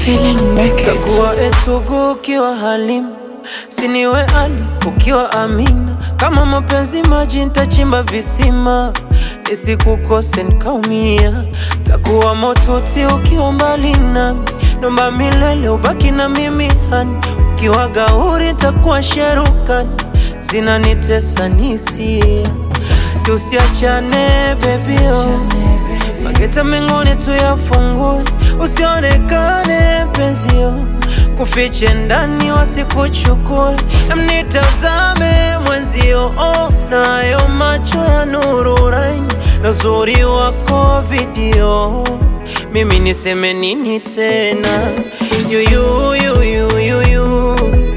Feeling make it. Takuwa etugu ukiwa Halimu, siniwe Ali ukiwa Amina. Kama mapenzi maji, nitachimba visima nisikukose nikaumia. Takuwa motuti ukiwa mbali nami, nomba milele ubaki na mimi hani. Ukiwa gauri, takuwa sherukani, zinanitesa nisia. Tusiachane bebio, mageta mengine tuyafungue, usionekane penzio, kufiche ndani wasikuchukue, mnitazame mwenzio, oh, nayo macho ya nuru raini na uzuri wako video, mimi niseme nini tena? Yuyu, yuyu, yuyu,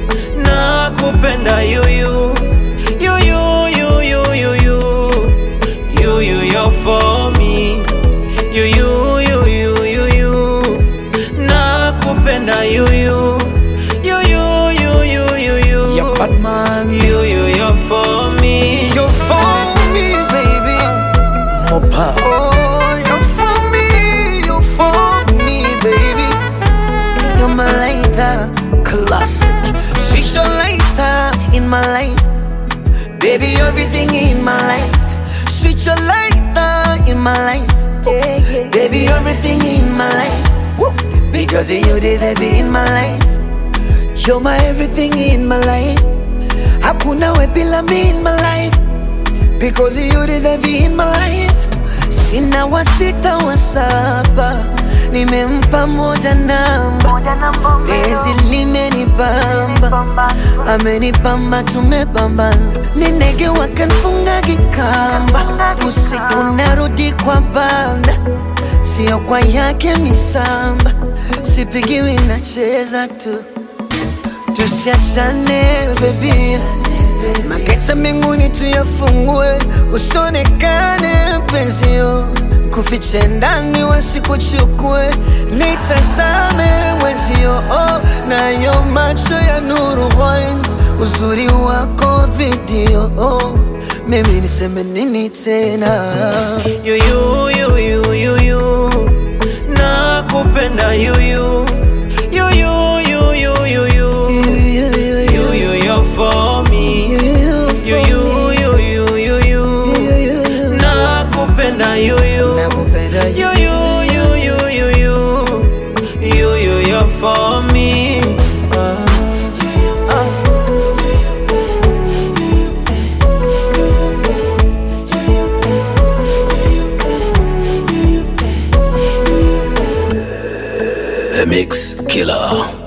nakupenda yuyu, yuyu, yuyu, yuyu, yuyu, you're for me, yuyu, yuyu, yuyu, nakupenda yuyu, yuyu, yuyu, yuyu, Yeah, bad man. yuyu, you're for me. You're for me, baby. Mopa. Oh, you're for me, you're for me, baby. You're my lighter, classic. She's your lighter in my life. Baby, everything in my life. Switch your lighter in my life. Yeah, yeah. Baby, everything in my life. Woo. Because of you deserve it in my life. You're my everything in my life. Hakuna we bila me in my life. Because you deserve it in my life. Sina wa sita wa saba, nimempa moja namba. Penzi limenibamba, amenibamba, tumebambana. Ninege wakanfunga kikamba, usiku narudi kwa banda, sio kwa yake misamba, sipigiwi nacheza tu tusiachane baby, mageta mbinguni tuyafungue, usionekane penzio, kufiche ndani wasikuchukue, nitazame wenzio, oh, nayo macho ya nuru wine, uzuri wako video, oh, mimi niseme nini tena? yuyu yuyu yuyu nakupenda yuyu yuyu yuyu yuyu yuyu you're for me yuyu yuyu yuyu nakupenda yuyu Nakupenda yuyu yuyu yuyu yuyu you're for me Ah. Ah. The Mix Killer.